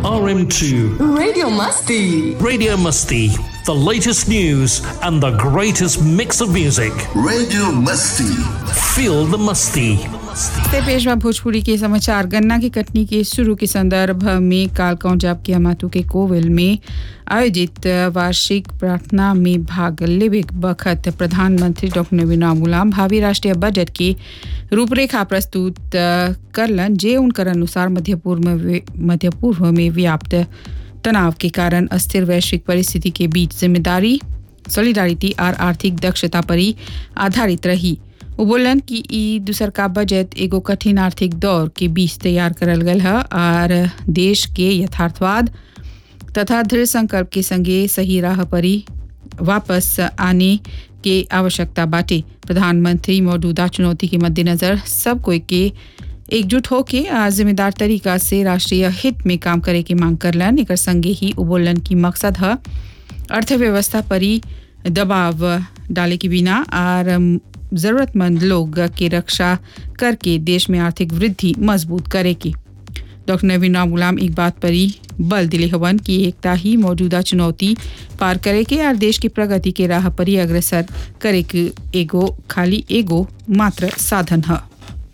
RM2 Radio Musty. Radio Musty, the latest news and the greatest mix of music. Radio Musty. Feel the musty. से पेशवा भोजपुरी के समाचार गन्ना की कटनी के शुरू के संदर्भ में काल कौजाब के अमातु के कोविल में आयोजित वार्षिक प्रार्थना में भाग लेवे बखत प्रधानमंत्री डॉक्टर नवीन गुलाम भावी राष्ट्रीय बजट की रूपरेखा प्रस्तुत करलन जे उनकर अनुसार मध्य पूर्व में मध्य पूर्व में व्याप्त तनाव के कारण अस्थिर वैश्विक परिस्थिति के बीच जिम्मेदारी सॉलिडारिटी और आर्थिक दक्षता पर ही आधारित रही वो बोलन कि ई दूसर का बजट एगो कठिन आर्थिक दौर के बीच तैयार करल गल है और देश के यथार्थवाद तथा दृढ़ संकल्प के संगे सही राह पर ही वापस आने के आवश्यकता बाटे प्रधानमंत्री मौजूदा चुनौती के मद्देनजर सब कोई के एकजुट होके आ जिम्मेदार तरीका से राष्ट्रीय हित में काम करे की मांग करलन एक संगे ही उबोलन की मकसद है अर्थव्यवस्था पर ही दबाव डाले के बिना और ज़रूरतमंद लोग की रक्षा करके देश में आर्थिक वृद्धि मजबूत करेगी डॉक्टर नवीन राम गुलाम एक बात पर ही बल दिले हवन कि एकता ही मौजूदा चुनौती पार करे के और देश की प्रगति के राह पर ही अग्रसर करे के एगो खाली एगो मात्र साधन है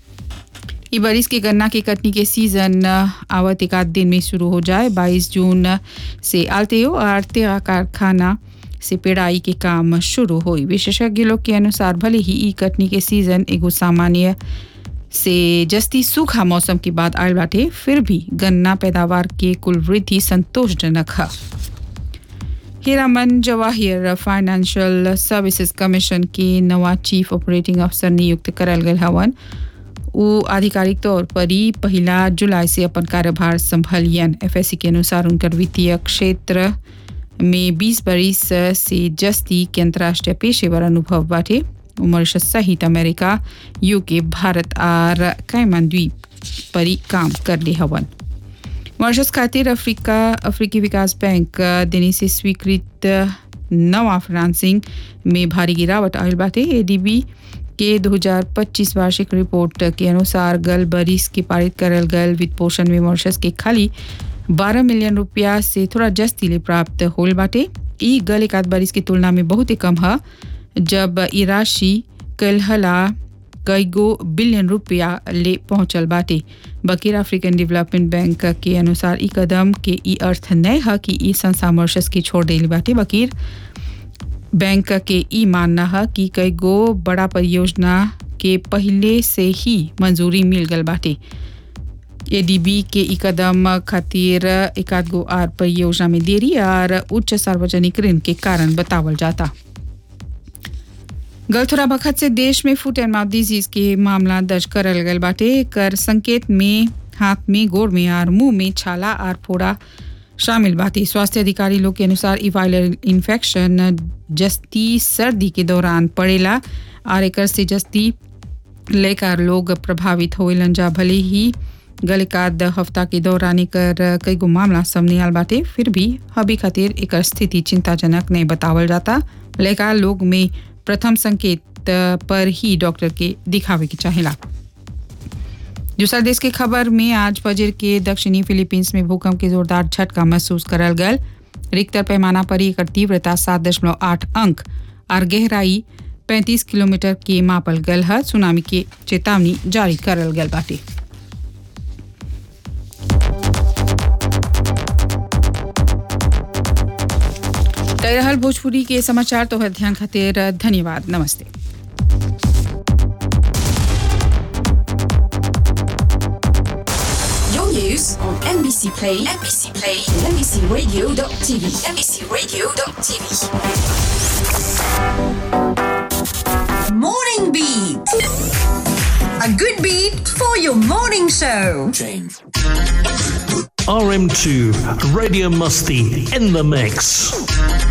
ई बारिश के गन्ना की कटनी के सीजन आवत एक आध दिन में शुरू हो जाए 22 जून से आलतेयो और तेरा कारखाना से पेड़ाई के काम शुरू हुई विशेषज्ञ लोग के अनुसार भले ही ई कटनी के सीजन एगो सामान्य से जस्ती सूखा मौसम के बाद आयल बाटे फिर भी गन्ना पैदावार के कुल वृद्धि संतोषजनक है Hiraman Jawahir financial services commission के नवा चीफ ऑपरेटिंग अफसर नियुक्त करल गए हवन वो आधिकारिक तौर पर ही पहला जुलाई से अपन कार्यभार संभालियन एफएससी के अनुसार उनकर वित्तीय क्षेत्र में 20 बरिस से जस्ती के अंतर्राष्ट्रीय पेशेवर अनुभव बाटे मॉरिशस सहित अमेरिका यूके भारत और कैमन द्वीप पर काम कर ले हवन मॉरिशस खातिर अफ्रीका अफ्रीकी विकास बैंक देने से स्वीकृत नवा फ्रांसिंग में भारी गिरावट आयल बाटे एडीबी के 2025 वार्षिक रिपोर्ट के अनुसार गल बरिस के पारित करल गल वित्त पोषण में मॉरिशस के खाली 12 मिलियन रुपया से थोड़ा जस्ती ले प्राप्त होल बाटे ई गल एक आध बारिश की तुलना में बहुत ही कम है जब ई राशि कलहला कई गो बिलियन रुपया ले पहुंचल बाटे बकीर अफ्रीकन डेवलपमेंट बैंक के अनुसार ई कदम के ई अर्थ नहीं है कि ई संस्था मॉरिशस की छोड़ देली बाटे बकीर बैंक के ई मानना है कि कई गो बड़ा परियोजना के पहले से ही मंजूरी मिल गल बाटे एडीबी के ई कदम खातिर एक आध गो आर परियोजना में देरी और उच्च सार्वजनिक ऋण के कारण बतावल जाता गल थोड़ा बखत से देश में फुट एंड माउथ डिजीज के मामला दर्ज करल गल बाटे कर संकेत में हाथ में गोड़ में और मुंह में छाला और फोड़ा शामिल बाती स्वास्थ्य अधिकारी लोग के अनुसार ई वायरल इन्फेक्शन जस्ती सर्दी के दौरान पड़ेला और एक से जस्ती लेकर लोग प्रभावित होलन जा भले ही गल एकाध हफ्ता के दौरान एकर कई गो मामला सामने आल बाटे फिर भी हबी खातिर एक स्थिति चिंताजनक नहीं बतावल जाता लेकर लोग में प्रथम संकेत पर ही डॉक्टर के दिखावे के चाहेला दूसरा देश के खबर में आज फजर के दक्षिणी फिलीपींस में भूकंप के जोरदार झटका महसूस करल गल रिक्टर पैमाना पर एकर तीव्रता सात दशमलव आठ अंक और गहराई पैंतीस किलोमीटर के मापल गल है सुनामी के चेतावनी जारी करल गल बाटे तय रहल भोजपुरी के समाचार तो ध्यान खातिर धन्यवाद नमस्ते Your news on NBC Play, NBC Play, NBCRadio.tv, NBCRadio.tv. Morning Beat. A good beat for your morning show. RM2 Radio Musty in the mix.